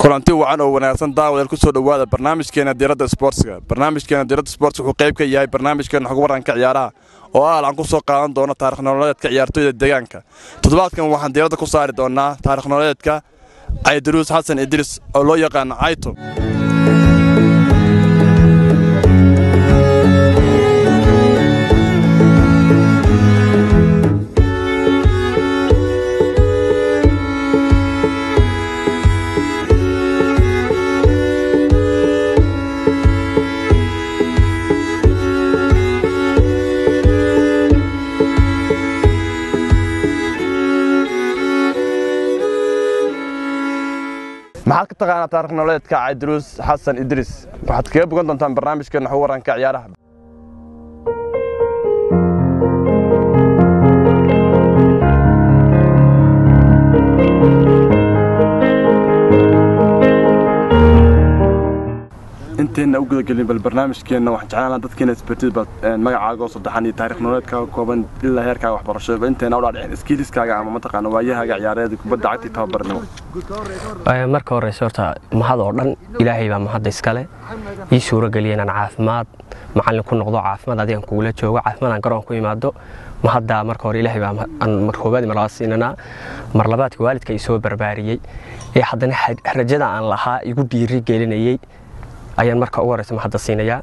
kulanti wacan oo wanaagsan daawadael ku soo dhowaada barnaamijkeena diiradda sboortsiga barnaamijkeena diiradda sports wuxuu qayb ka yahay barnaamijkeena xog waranka ciyaaraha oo ah aan ku soo qaadan doono taarikh nololeedka ciyaartoyda deegaanka toddobaadkan waxaan diiradda ku saari doonaa taarikh nololeedka caydaruus xasan idriis oo loo yaqaano cayto maxaad ka taqaanaa taarikh nololeedka caydaruus xasan idriis waxaad kaga bogan doontaan barnaamijkeena xog waranka ciyaaraha inteenna u gudagelin bal barnaamijkeenna waxaan jeclaan lahaa dadkeena isbartid bal magacaaga oo saddexan iyo taarikh nololeedkaaga kooban ilaa heerkaaga waxbarasho ba inteena u dhaadhicin iskiiliskaaga ama mataqaana waayahaaga ciyaareed kubadda cagti tababarnimo marka horeyse horta mahad oo dhan ilaahay baa mahadda iskale ii suurogeliya inaan caafimaad macallin ku noqdo caafimaad adigan kugula joogo caafimaad aan garoon ku imaado mahadda marka hore ilaahay baa mar koobaad mar labaad siinanaa mar labaadka waalidka i soo barbaariyey ee haddana rajada aan lahaa igu dhiiri gelinayey ayaan marka ugu horeysa mahadda siinayaa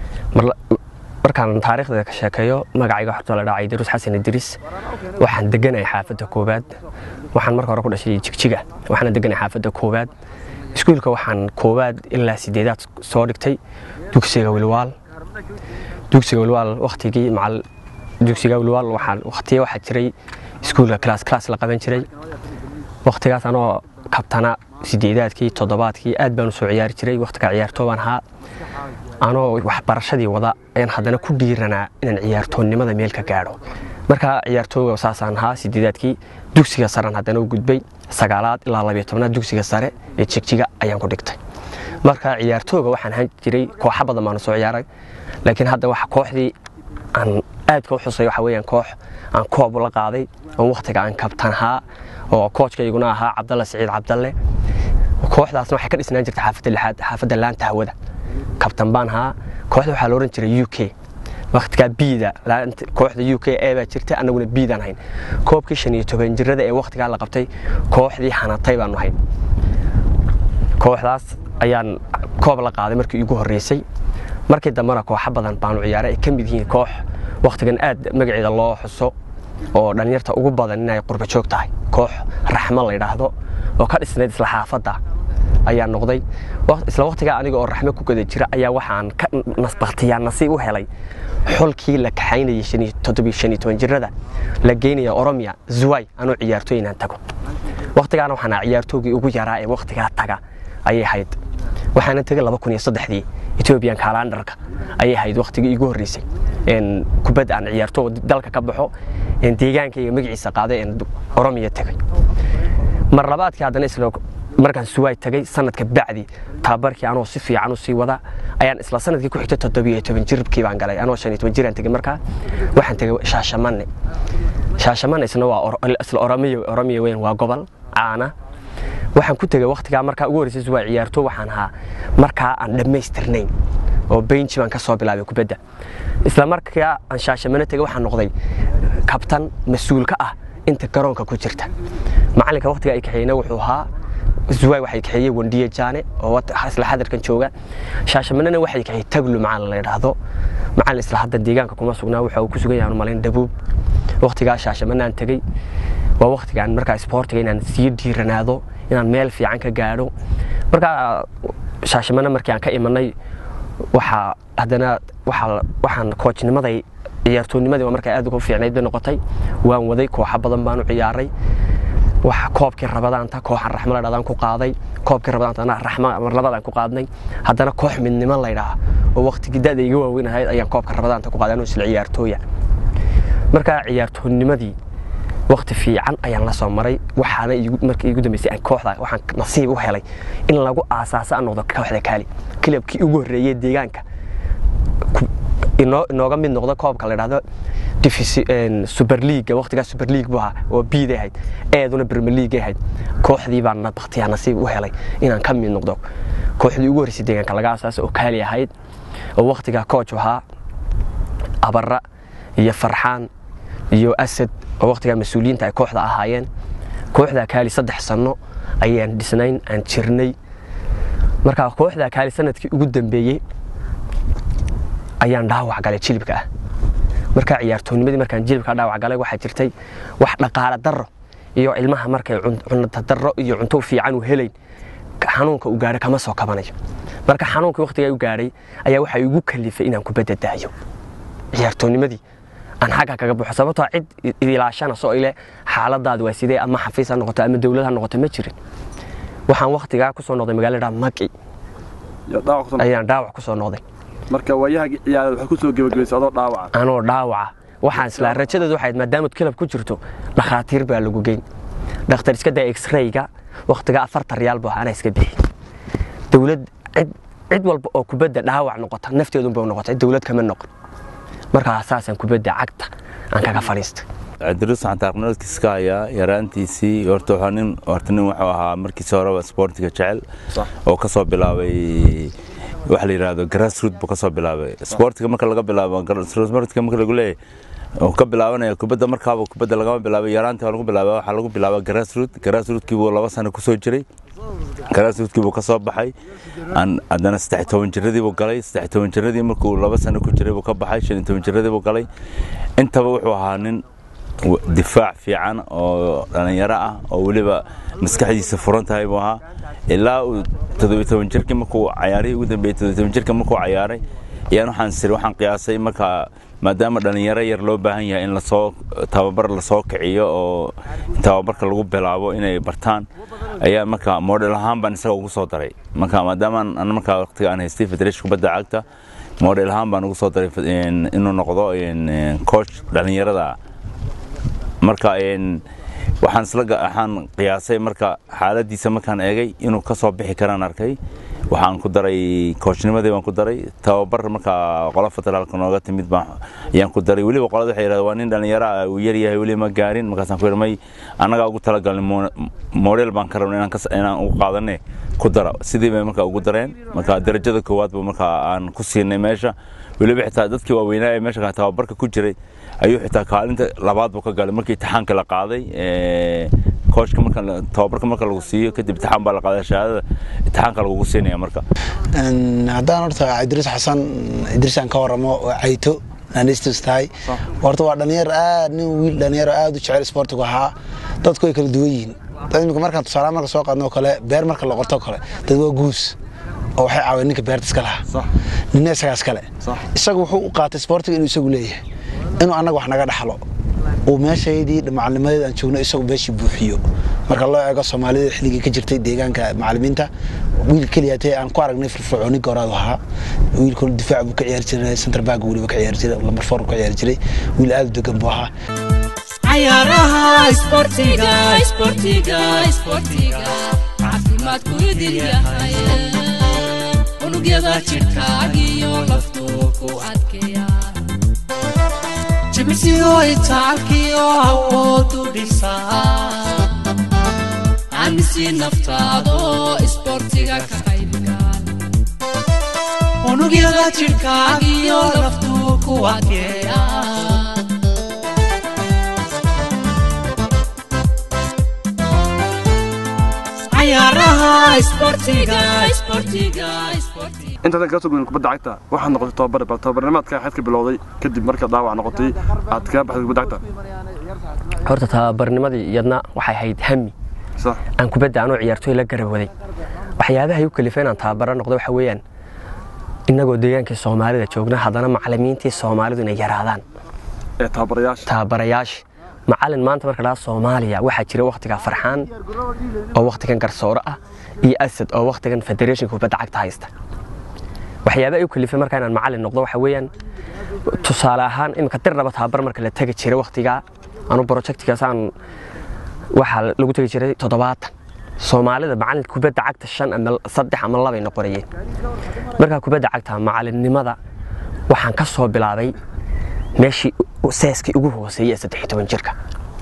markaan taariikhdeeda ka sheekeeyo magacayga horta la dhacay daruus xasan idriis waxaan deganahay xaafadda koowaad waxaan marka hore ku dhashay jigjiga waxaana deganahay xaafadda koowaad iskuulka waxaan koowaad ilaa sideedaad soo dhigtay dugsiga wilwaal dugsiga wilwaal waktigii macal dugsiga wilwaal waxaan waktiya waxaa jiray iskuulka class class la qaban jiray waktigaas anoo kabtana sideedaadkii toddobaadkii aad baan u soo ciyaari jiray wakhtiga ciyaartoobaan ahaa anoo waxbarashadii wada ayaan haddana ku dhiiranaa inaan ciyaartoonnimada meel ka gaadho markaa ciyaartooga saasaan ahaa sideedaadkii dugsiga sarean haddana u gudbay sagaalaad ilaa labiyo tobnaad dugsiga sare ee jigjiga ayaan ku dhigtay marka ciyaartooga waxaan ahaan jiray kooxa badan baanu soo ciyaaray laakiin hadda waxa kooxdii aan aadka u xusay waxa weeyaan koox aan koob la qaaday oo wakhtiga aan kabtan ahaa oo koojkayguna ahaa cabdalle siciid cabdalle kooxdaasna waxay ka dhisnaan jirtay xaafadda lixaad xaafadda laanta hawada kabtan baan ahaa kooxda waxaa la ohan jiray u k wakhtigaa biida kooxda u k e baa jirtay annaguna biidaan hayn koobkii shan iyo toban jirada ee wakhtigaa la qabtay kooxdii hanatay baanu hayn kooxdaas ayaan koob la qaaday markii igu horreysay markii dambena kooxo badan baanu ciyaaray ay ka mid yihiin koox wakhtigan aad magaceeda loo xuso oo dhallinyarta ugu badan inay qurba joog tahay koox raxmo la yidhaahdo oo ka dhisnayd isla xaafadda ayaa noqday isla wakhtigaa aniga oo raxmo ku gada jira ayaa waxaan ka bakhtiyaa nasiib u helay xolkii la kaxaynayay jirada la geynaya oromiya zuway anuu ciyaartooy inaan tago wakhtigaana waxaan ahaa ciyaartoogii ugu yaraa ee wakhtigaa taga ayay hayd waxaana tegay dii ethoobiyan kalandarka ayay hayd wakhtigii igu horreysay kubadda aan ciyaarto dalka ka baxo deegaankayga magaciisa qaaday oromiya tegay mar labaadkii haddana isla markaan suwaay tagay sanadka bacdi tababarkii anoo si fiican u sii wada ayaan isla sanadkii ku xigtay toddobiyo toban jiribkii baan galay anoo shan iyo toban jiraan tegay markaa waxaan tegay shaashamane shaashamane isna waa isla oromiya oromiya weyn waa gobol caana waxaan ku tegay wakhtigaa markaa ugu horreysay suwaay ciyaarto waxaan ahaa markaa aan dhammaystirnayn oo benji baan ka soo bilaabay kubadda isla markaa aan shaashamane tegay waxaan noqday kabtan mas-uul ka ah inta garoonka ku jirta macalinka wakhtiga ay kaxeeyna wuxuu ahaa zuwaay waxay kaxeeyey wandiye jaane oo isla xadarkan jooga shaashamanena waxay kaxeeyey taglu macalin la yidhaahdo macalin isla hadda deegaanka kuma sugnaa waxa uu ku sugan yahay malayn dhabuub wakhtigaa shaashamanaan tegey waa wakhtigaan markaa isboortiga inaan sii dhiiranaado inaan meel fiican ka gaadho markaa shaashamane markii aan ka imanay waxaa haddana waxaan koojnimaday ciyaartoonimadii markaa aad ugu fiicnayd bay noqotay waan waday kooxo badan baanu ciyaaray waxa koobkii rabadaanta kooxan raxmo la dhadaan ku qaaday koobkii rabadaantana raxmo mar labadaan ku qaadnay haddana koox midnimo la ydhaah oo waqtigii da'da iga waaweyn ahayd ayaan koobka rabadaanta ku qaaday anuu isla ciyaartooya markaa ciyaartoonimadii waqti fiican ayaan la soo maray waxaana markii igu dambeysay aan kooxda waxaan nasiib u helay in lagu aasaaso aan noqdo kooxda kaali kilabkii ugu horreeyey deegaanka inooga mid noqda koobka la dhahdo superliiga waqtigaa superliig buu ahaa oo biiday ahayd eeduna premier league ahayd kooxdii baan baktiyaa nasiib u helay inaan ka mid noqdo kooxdii ugu horreysay deegaanka laga asaasa oo kaali ahayd oo waqtigaa coach ahaa abara iyo farxaan iyo asad oo waqtigaa mas-uuliyiinta ay kooxda ahaayeen kooxdaa kaali saddex sanno ayaan dhisnayn aan jirnay markaa kooxdaa kaali sanadkii ugu dambeeyey ayaan dhaawac galay jilibka ah markaa ciyaartoonimadii markaan jilibka dhaawac galay waxaa jirtay wax dhaqaale darro iyo ilmaha markay cunta darro iyo cunto fiican u helayn xanuunka uu gaadhay kama soo kabanayo marka xanuunkii waqtigaa u gaadhay ayaa waxaa igu kalifay inaan kubadda daayo ciyaartoonimadii aan xagga kaga baxo sababtoo cid ilaashana soo ile xaaladaadu waa sidee ama xafiis ha noqoto ama dowlad ha noqoto ma jirin waxaan waqtigaa kusoo noqday magaalada maki ayaan dhaawac kusoo noqday marka waayaha ciyaarad waxay ku soo gebagabaysay adoo dhaawaca anoo dhaawaca waxaan islaa rajadeedu waxayd maadaamad kilab ku jirto dhakhaatiir baa lagu geyn dhakhtar iska daa x-rayga waqtiga afartan riyaal buu anaa iska bixi dowlad cid walba oo kubadda dhaawac noqota nafteedunba noqotay dowlad kama noqon markaa saasaan kubadda cagta aan kaga fadhiistay cabdiruus waxaan taaqnimadiisa ka hayaa yaraantiisii horta waxaa nin horta nin wuxuu ahaa markiisa horeba sportiga jecel oo ka soo bilaabay waxa la yidhaahdo grassroot buu ka soo bilaabay sportiga marka laga bilaabo sportiga marka lagu leeyahay oo ka bilaabanaya kubadda markaaba kubadda lagama bilaabay yaraantii waa lagu bilaabay waxaa lagu bilaabaa grassroot grassrootkii buu laba sano ku soo jiray grassrootkii buu ka soo baxay haddana saddex toban jiradii buu galay saddex toban jiradii markuu laba sano ku jiray buu ka baxay shan toban jiradii buu galay intaba wuxuu ahaa nin difaac fiican oo dhallinyaro ah oo weliba maskaxdiisa furan tahay buu ahaa ilaa uu toddobiy toban jirkii markuu cayaarihii ugu dambeeyey toddobiy toban jirka markuu cayaaray ayaan waxaan siri waxaan qiyaasay markaa maadaama dhallinyaro yar loo baahan yahay in lasoo tababar lasoo kiciyo oo tababarka lagu bilaabo inay bartaan ayaa marka model ahaan baan isaga ugu soo daray marka maadaama an markaa waqtiga aan haystay federation kubadda cagta model ahaan baan ugu soo daray inuu noqdo coach dhallinyarada marka waxaan isla waxaan qiyaasay marka xaaladiisa markaan eegay inuu ka soo bixi karaan arkay waxaan ku daray koocnimadii baan ku daray tababar marka qola federaalka nooga timid baan ayaan ku daray weliba qolada waxay yidhahdeen waa nin dhallinyaro ah uu yar yahay weli ma gaarin markaasaan ku yidhi annagaa ugu talagalnay model baan ka rabnay inaan ugu qaadanay ku dara sidii bay marka ugu dareen marka darajada koowaad ba marka aan ku siinay meesha weliba xitaa dadkii waaweynaa ee meesha tababarka ku jiray ayuu xitaa kaalinta labaad buu ka galay markii imtixaanka la qaaday kooshka marka tababarka marka lagu siiyo kadib imtixaan baa la qaaday shahaadada imtixaanka lagugu siinaya marka haddaan horta idriis xasan idriisaan ka waramo oo cayto nanistus tahay horta waa dhalinyar aad nin wiil dhalinyaro aad u jecel sportigu ahaa dadku way kala duwan yihiin imika markaan tusaalaha marka soo qaadno kale beer marka la qorto kale dad waa guus oo waxay caaween ninka beerta iska lahaa ninna isagaas kale isagu wuxuu u qaatay sportiga inuu isagu leeyahay inuu annaga wax naga dhaxlo uu meeshaydii macalnimadeed aan joogno isagu meeshii buuxiyo marka loo eego soomaalida xilligii ka jirtay deegaanka macalimiinta wiil keliyaatee aan ku aragnay firfircooni gooraadu ahaa wiilkuna difaac buu ka ciyaari jiray center back weliba ka ciyaari jiray lambar four ka ciyaari jiray wiil aad u degan buu ahaa cayaaraha isboortiga isboortiga isboortiga caafimaadku idin yahay unugyada jidhkaagiyo laftuu ku adkeeya jimisiyo itaalkiyo awoodu dhisaa aamisi naftaado isboortiga ka qaybgal unugyada jidhkaagiyo laftuu ku adkeeya intaadan kala soo gudin kubadda cagta waxaad noqotay tababare bal tababarnimaadka xeed ka bilowday kadib marka dhaawac noqotay aad kaga baxday kubadda cagta horta tababarnimadii iyadna waxay ahayd hami aan kubadda anoo ciyaartooy la garab waday waxyaabahay u kalifay inaan tababaro noqdo waxa weeyaan innagoo deegaankii soomaalida joogna haddana macalimiintii soomaalidu inay yaraadaan tababarayaasha macalin maanta marka dhaha soomaaliya waxaa jira wakhtigaa farxaan oo wakhtigan garsooro ah iyo asad oo wakhtigan federeeshinka kubadda cagta haysta waxyaaba ay u kalifay marka inaan macalin noqdo waxa weeyaan tusaale ahaan iminka dir raba tababar marka la tegi jiray wakhtigaa anu projectkaas aan waxaa lagu tegi jiray toddobaatan soomaalida macalin kubadda cagta shan ama saddex ama labay noqonayeen markaa kubadda cagta macalinnimada waxaan ka soo bilaabay meeshii seeskii ugu hooseeyey ee saddex iyo toban jirka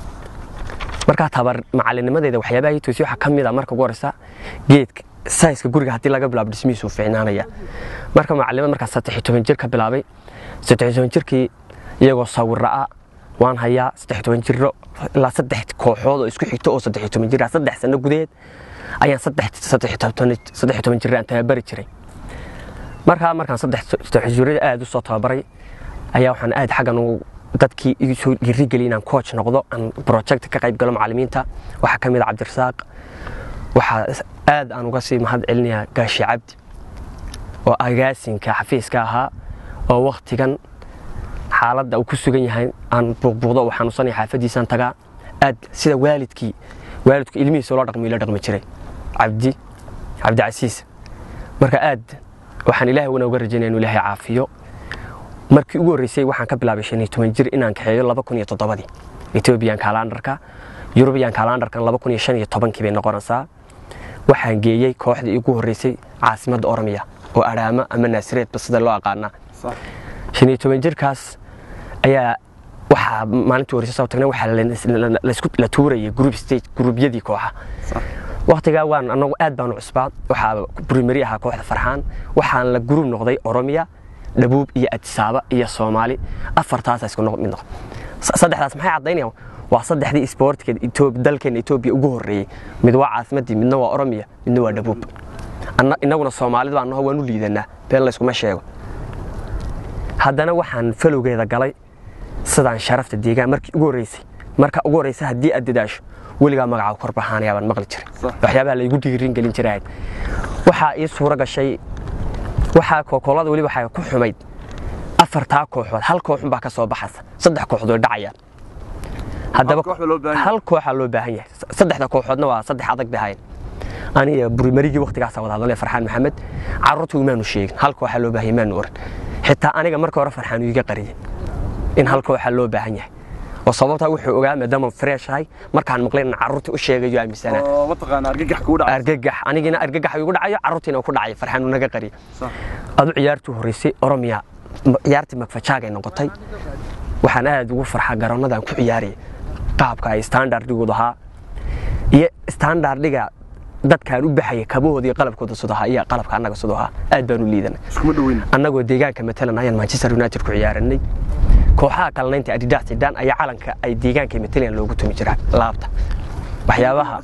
markaa tabar macalinimadeeda waxyaabaha ii toosiyey waxaa ka mid a marka ugu horeysa geedka sayska guriga haddii laga bilaabo dhismihiisu fiicnaanaya marka macalimad markaa saddex iyo toban jir ka bilaabay saddex iyo toban jirkii iyagoo sawira ah waan hayaa saddex iyo toban jiro ilaa saddex kooxood oo isku xigto oo saddex iyo toban jir ah saddex sano gudaheed ayaan saddex saddex iyo toban saddex iyo toban jir aan tababari jiray markaa markaan saddex saddex jirada aad u soo tababaray ayaa waxaan aad xaggan u dadkii igu soo dhiirigeliyay inaan coach noqdo aan project ka qayb galo macallimiinta waxaa ka mid a cabdirasaaq waxaa aad aan uga sii mahad celinayaa gaashi cabdi oo agaasinka xafiiska ahaa oo waktigan xaaladda uu ku sugan yahay aan buuqbuuqdo oo xanuunsanaya xaafadiisaan tagaa aad sida waalidkii waalidku ilmihiisa loo dhaqmi la dhaqmi jiray cabdi cabdicasiis marka aad waxaan ilaahay wana uga rajaynaya inuu ilaahay caafiyo markii ugu horreysay waxaan ka bilaabay shan iyo toban jir inaan kaxeeyo laba kun iyo toddobadii ethoobiyan kalandarka yurubiyan kalandarkan laba kun iyo shan iyo tobankii bay noqonaysaa waxaan geeyey kooxdii ugu horreysay caasimadda oromiya oo adhaamo ama naasireedba sida loo aqaanaa shan iyo toban jirkaas ayaa waxaa maalintii horreysay soo tagnay waxaa laysku la tuurayay group stage gruubyadii kooxa waqtigaa waan anagu aad baanu cusbaa waxaa primary ahaa kooxda farxaan waxaan la gruub noqday oromiya dhabuub iyo adisaaba iyo soomaali afartaasa isku mid noqon saddexdaas maxay caddaynayaan waa saddexdii isboortiga dalkeena etoobiya ugu horreeyey mid waa caasimadii midna waa oromiya midna waa dhabuub innaguna soomaalida baan naho waan u liidanaa been layskuma sheego haddana waxaan falowgeeda galay sidaan sharafta deegaan markii ugu horreysay marka ugu horreysa haddii aad dadaasho weligaa magaca kor baxaanaya baan maqli jiray waxyaabaha laygu dhiirin gelin jiray waxaa ii suuro gashay waxaa kookoolada weli waxaa ku xumayd afartaa kooxood hal kooxun baa ka soo baxaysa saddex kooxood way dhacayaan haddaba hal kooxaa loo baahan yahay saddexda kooxoodna waa saddex adag bay ahayn aniga burimarigii waqtigaasa wada hadlay farxaan maxamed carruurtii umaanu sheegin hal kooxaa loo baahan yahay maanu oran xitaa aniga marka hore farxaan iiga qariyay in hal kooxaa loo baahan yahay oo sababtaa wuxuu ogaa maadaama fresh ahay markaan maqlay in carruurtii u sheegayo aaminsanaa argagax anigina argagax igu dhacayo carruurtiina ku dhacay farxaan uu naga qariyay adu ciyaartii horreysay oromiya ciyaartii makfajaagay noqotay waxaan aad ugu farxaa garoonadaan ku ciyaarayay qaabka ay standardigoodu ahaa iyo standardiga dadkaan u baxaya kabahooda iyo qalabkooda sudahaa iyo qalabka annaga sudahaa aad baan u liidanay annagoo deegaanka matalan ayaan manchester united ku ciyaaranay kooxaha kalnaynta adidas sidan ayaa calanka ay deegaanka matalan loogu tumi jiraa laabta waxyaabaha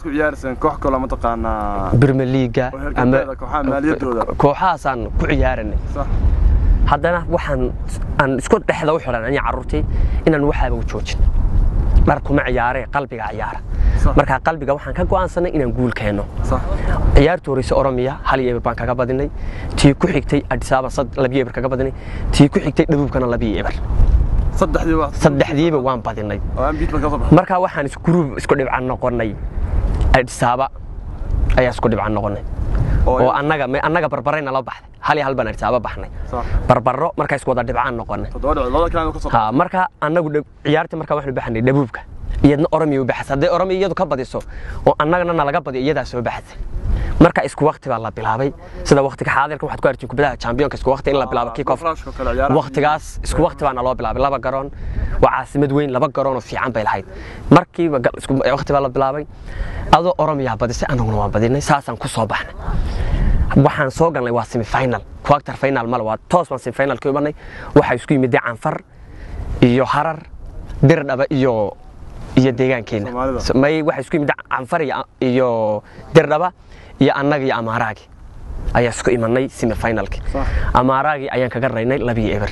birme liiga ama kooxahaasaan ku ciyaaranay haddana waxaan aan isku dhexda u xidhan aniga carruurtii inaan waxaaba u joojin dhar kuma ciyaaree qalbiga ciyaara markaa qalbiga waxaan ka go'aansanay inaan guul keenno ciyaartii horeysa oromiya hal iyo eber baan kaga badinay tii ku xigtay adisaaba labiyo eber kaga badinay tii ku xigtay dhabuubkana labiyo eber saddexdiiba waan badinay markaa waxaan isgruub isku dhibcan noqonay adisaaba ayaa isku dhibcan noqonay oo annaga annaga barbarayna la baxday hal iyo hal baan adisaaba baxnay barbaro markaa isku wada dhibcaan noqonay marka annagu ciyaartii markaa waxaanu baxnay dhabuubka iyadna oromiya u baxasay hadday oromiya iyadu ka badiso oo annagana nalaga badiyo iyadaa soo baxasay marka isku waqti baa la bilaabay sida waqtiga xaadirka waxaad ku aragtiin kubadaha championka isku waqti in la bilaabo kick off waqtigaas isku waqti baana loo bilaabay laba garoon waa caasimad weyn laba garoon oo fiican bay lahayd markiiba waqti baa la bilaabay adoo oromiyaa badisay annaguna waan badinay saasaan ku soo baxnay waxaan soo galnay waa semifinal quarter final male waa toos baan semifinal ka imanay waxaa isku yimid canfar iyo harar dirdhaba iyo iyo deegaankeena may waxaa isku yimid canfar iyo dirdhaba iyo annaga iyo amaaraagi ayaa isku imanay semifinalki amaaraagi ayaan kaga raynay labiyo eber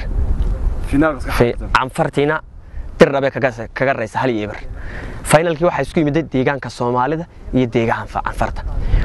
canfartiina dirdhabe kaga raysa hal iyo eber finalkii waxaa isku yimid deegaanka soomaalida iyo deegaanka canfarta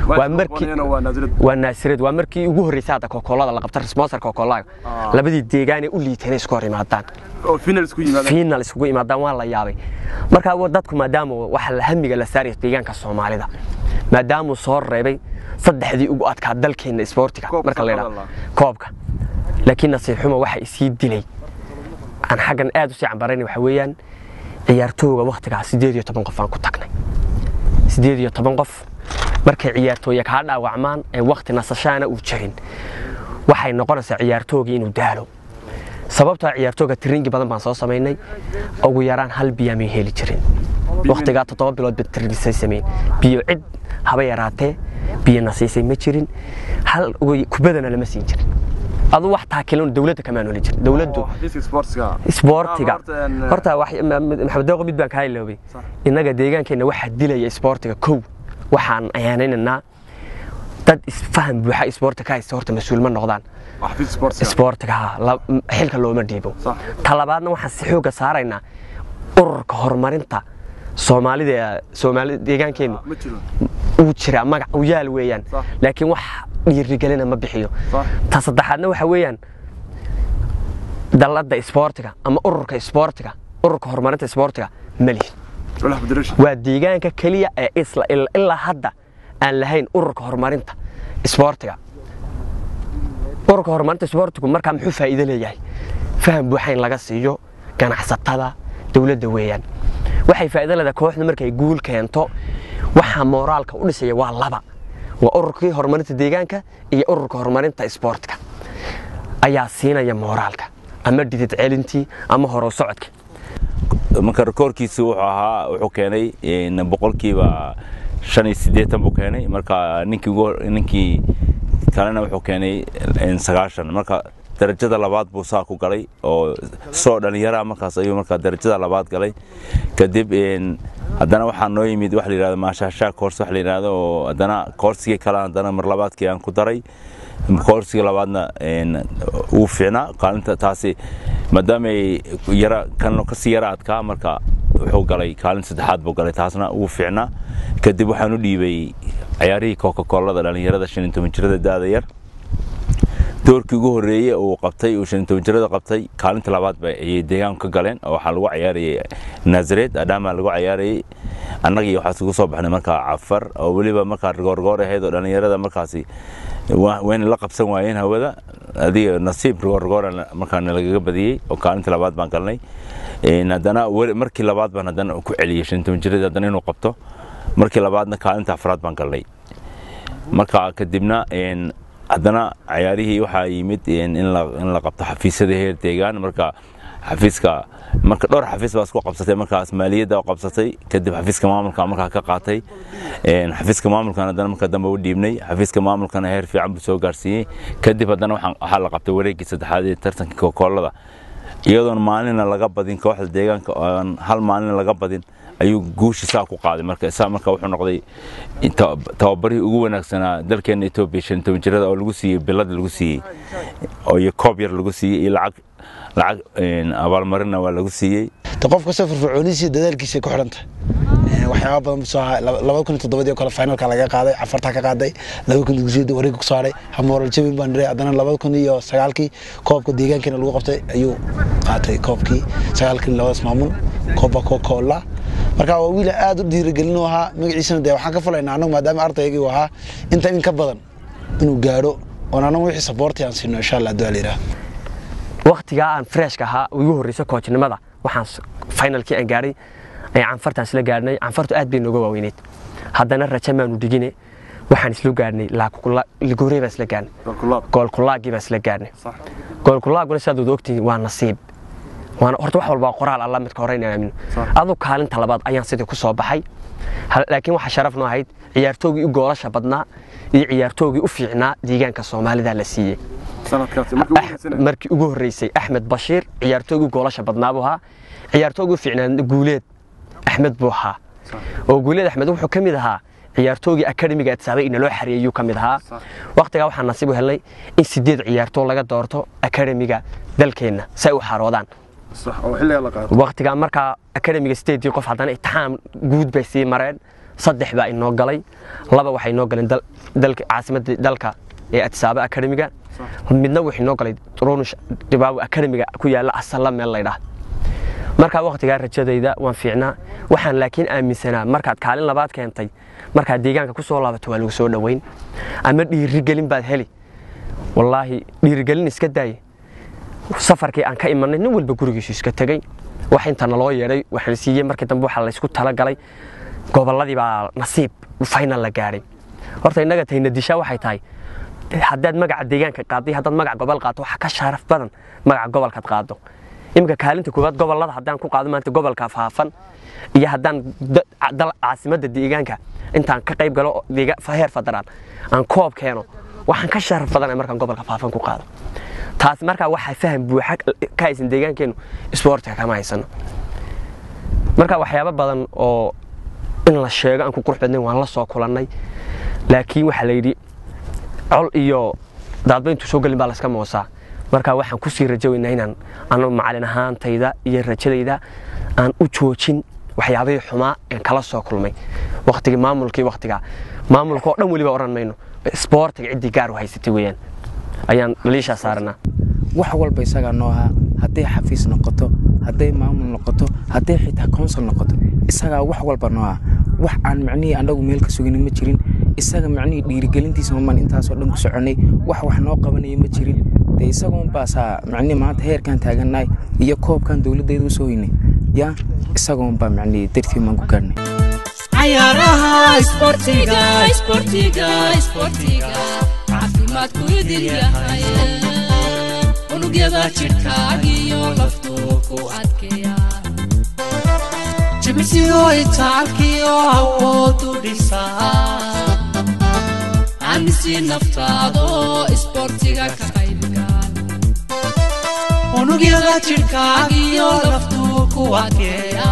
waa naasireed waa markii ugu horreysay hadda kokolada la qabta sponsor kokolaga labadii deegaanee u liiteenay isku hor imaadaan final iskugu imaadaan waa la yaabay marka dadku maadaama waxa hamiga la saaraya deegaanka soomaalida maadaamuu soo reebay saddexdii ugu adkaa dalkeena isboortiga marka la yidhaha koobka laakiin nasiib xumo waxa isii dilay aan xaggan aad u sii cambarayna waxa weeyaan ciyaartooga waktigaa sideed iyo toban qof aan ku tagnay sideed iyo toban qof markay ciyaartooya kaa dhaawacmaan ee wakti nasashaana uu jirin waxay noqonaysaa ciyaartoogii inuu daalo sababtoo ciyaartooga tiringi badan baan soo samaynay ugu yaraan hal biyaamay heli jirin waqtigaa toddoba bilood ba tiringisay sameyn biyo cid haba yaraatee biyona siisay ma jirin hal kubadana lama siin jirin adu wax taakilan dowladda kamaan heli jirin dowladdu isboortiga horta maxamed deeqo mid baan kaa iloobay innaga deegaankeenna waxaa dilaya isboortiga kow waxaan ayaanaynaynaa dad isfaham buuxa isboorti ka haysta horta mas-uul ma noqdaan isboortiga xilka looma dhiibo talabaadna waxaan si xooga saaraynaa ururka horumarinta soomaalida soomaali deegaankeennu uu jira magac uu yaal weeyaan laakiin wax dhiirigelina ma bixiyo ta saddexaadna waxa weeyaan dalladda isboortiga ama ururka isboortiga ururka horumarinta isboortiga ma lihin waa deegaanka keliya ee isla ilaa hadda aan lahayn ururka horumarinta isboortiga ururka horumarinta isboortigu markaa muxuu faa'iido leeyahay faham buuxa in laga siiyo ganacsatada dowladda weeyaan waxay faa'iido leedahay kooxdu markay guul keento waxaa mooraalka u dhisaya waa laba waa ururkii horumarinta deegaanka iyo ururka horumarinta isboortiga ayaa siinaya mooraalka ama dhidid celintii ama horo socodka marka rekoorkiisi wuxuu ahaa wuxuu keenay boqolkiiba shan iyo siddeetan buu keenay marka ninkii ninkii kalena wuxuu keenay sagaashan marka darajada labaad buu saa ku galay oo soo dhallinyaraha markaas ayuu marka darajada labaad galay kadib haddana waxaa noo yimid wax la yidhahdo maashaashaa koors wax la yidhahdo oo haddana koorsigii kale haddana mar labaadkii aan ku daray koorsigii labaadna wuu fiicnaa kaalinta taasi maadaama ay yara kan kasii yara adkaa marka wuxuu galay kaalin saddexaad buu galay taasna wuu fiicnaa kadib waxaan u dhiibay ciyaarihii coca-colada dhallinyarada shan iyo toban jirada da-da yar doorkii ugu horreeyey uu qabtay uu shan iyo toban jirada qabtay kaalinta labaad ba ayay deegaanku ka galeen oo waxaa lagu ciyaarayay naasareed adhaama lagu ciyaarayay annagii waxaa isugu soo baxnay markaa cafar oo weliba markaa rigoorgoor ahayd oo dhallinyarada markaasi wayna la qabsan waayeen hawada adiga nasiib rigoorgoora markaa nalagaga badiyey oo kaalinta labaad baan galnay haddana markii labaad baan haddana ku celiyey shan toban jirada haddana inuu qabto markii labaadna kaalinta afraad baan galnay marka kadibna haddana ciyaarihii waxaa yimid in la qabto xafiisyada heer deegaan marka xafiiska marka dhowr xafiis baa isku qabsatay markaas maaliyadda qabsatay kadib xafiiska maamulka markaa ka qaatay xafiiska maamulkana haddana marka dambe u dhiibnay xafiiska maamulkana heer fiican buu soo gaarsiiyey kadib haddana waxaa la qabtay wareeggii saddexaad ee tartanka kokoolada iyadoon maalina laga badin kooxda deegaanka oon hal maalina laga badin ayuu guushi saa ku qaaday marka isaa marka wuxuu noqday tababarihii ugu wanaagsanaa dalkeena etoobiya shan toban jirada oo lagu siiyey bilada lagu siiyey oo iyo koob yar lagu siiyey iyo lacag lacag abaalmarinna waa lagu siiyey de qof kasta firfircoonidiisa dadaalkiisa ku xidhanta waxyaaba badan buu soo ahaa laba kun iyo toddobadii oo kale finalka laga qaaday cafartaa ka qaaday laba kun iyo sideed wareegga ku saaray hamoral jabin baan dhiray haddana laba kun iyo sagaalkii koobka deegaankiina lagu qabtay ayuu qaatay koobkii sagaalkii labadaas maamul koobba kokoola marka waa wiil aad u dhiirigelin u ahaa magaciisana dee waxaan ka fulaynaa annagu maadaama ardaygii uu ahaa inta in ka badan inuu gaadho oon annagu wixii saboorti aan siino insha allah adduaa layidhaah waktigaa aan freshka ahaa igu horreysa koojnimada waxaan finalkii aan gaadhay ayaan canfartaan isla gaadhnay canfartu aad bay nooga waaweyneyd haddana raja maanu dhigine waxaan isla gaadhnay ligore baan isla gaadhnay goolkulaagii baan isla gaadhnay goolkulaaguna sidaad wada ogtihiin waa nasiib waana horta wax walba qoraal alla midka hore inaan aamino aduu kaalinta labaad ayaan sidii ku soo baxay laakiin waxaa sharaf noo ahayd ciyaartoogii u goolasha badnaa iyo ciyaartoogii u fiicnaa deegaanka soomaalida la siiyey markii ugu horreysay axmed bashiir ciyaartoogii goolasha badnaa buu ahaa ciyaartoogii u fiicnaa guuleed axmed buu ahaa oo guuleed axmed wuxuu ka mid ahaa ciyaartoogii akademiga adsaabay inaloo xareeyuu ka mid ahaa wakhtigaa waxaan nasiib u helnay in sideed ciyaartoo laga doorto akademiga dalkeenna si ay u xaroodaan waktigaa markaa akademiga sideedii qof haddana itixaam guud bay sii mareen saddex baa inoo galay laba waxay inoo galeen caasimadda dalka ee adsaaba akademiga midna wuxuu inoo galay runush dibaawi akademiga ku yaalla asalla meel laydhaah markaa waktigaa rajadayda waan fiicnaa waxaan laakiin aaminsanaa markaad kaalin labaad keentay markaad deegaanka ku soo laabato waa lagu soo dhoweyn ama dhiirigelin baad heli wallaahi dhiirigelin iska daaye safarkii aan ka imanay nin walba gurigiisu iska tegey wax inta naloo yeedhay waxaan siiyey markii dambe waxaa laysku talagalay gobolladii baa nasiib final la gaadhay horta innaga taynadisha waxay tahay haddaad magaca deegaanka qaadday haddaad magac gobol qaato waxa ka sharaf badan magaca gobolkaad qaado iminka kaalinta koowaad gobolada haddaan ku qaado maanta gobolka faafan iyo haddaan da- dal caasimadda deegaanka intaan ka qayb galo oo deega- heer federaal aan koob keeno waxaan ka sharaf badanay markaan gobolka faafan ku qaado taas markaa waxaa faham buuxa ka haysan deegaankeennu isboortiga kama haysano marka waxyaabo badan oo in la sheego aan ku qurux badnayn waan la soo kulannay laakiin waxaa la yidhi col iyo daadba intuu soo gelin baa layska moosaa marka waxaan kusii rajaweynaa inaan anu macalin ahaantayda iyo rajadayda aan u joojin waxyaabihii xumaa aan kala soo kulmay waktigii maamulkii waktigaa maamulka oo dhan weliba oran mayno isboortiga ciddii gaar u haysatay weeyaan ayaan dhaliishaa saaranaa wax walba isagaa noo ahaa hadday xafiis noqoto hadday maamul noqoto hadday xitaa council noqoto isagaa wax walba noo ah wax aan micnihii annagu meel ka sugini ma jirin isaga micnihii dhiirigelintiisa mamaan intaasoo dhan ku soconnay wax wax noo qabanaya ma jirin dee isagoon baasaa micnihi maanta heerkaan taagannahay iyo koobkan dowladdeeda u soo hoynay yaa isagoon baa micnihii dartii maan ku gaarnay cayaaraha isboortiga isboortiga isboortiga caafimaadku idin yahay unugyada jidhkaagiyo laftuu ku adkeeya jimicsiyo itaalkiyo awoodu dhisaa aamisi naftaado isboortiga ka qaybgal unugyada jidhkaagiyo laftuu ku adkeeya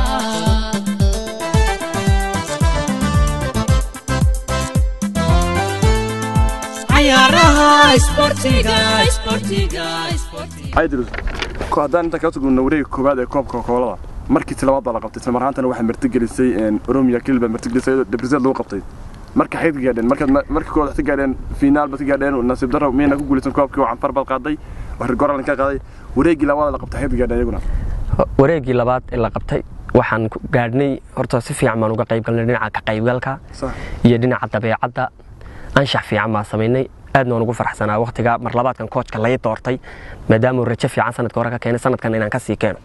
cayaaraha isboortiga isboortiga isboortiga aydrus ko haddaan intaan kaga tugno wareega koowaad ee koobka koolada markiisi labaad baa la qabtay isla mar ahaantana waxaa martigelisay oromiya kilil baa martigelisay iyadoo debriseed lagu qabtay marka xayd ka gaadheen markaad marka koowaad wax ka gaadheen finaal baad ka gaadheen nasiib darro miyayna ku guulaysan koobkii oo canfar baad qaaday oo reer goralan ka qaaday wareegii labaad la qabtay xayd ka gaadheen iyaguna wareegii labaad ee la qabtay waxaan ku gaadhnay horta si fiican baan uga qayb galnay dhinaca ka qaybgalka sax iyo dhinaca dabeecadda anshax fiican baan samaynay aadna waan ugu farxsanaa waqtiga mar labaadkan koojka lay doortay maadaamuu rajo fiican sanadka hore ka keenay sanadkan inaan kasii keeno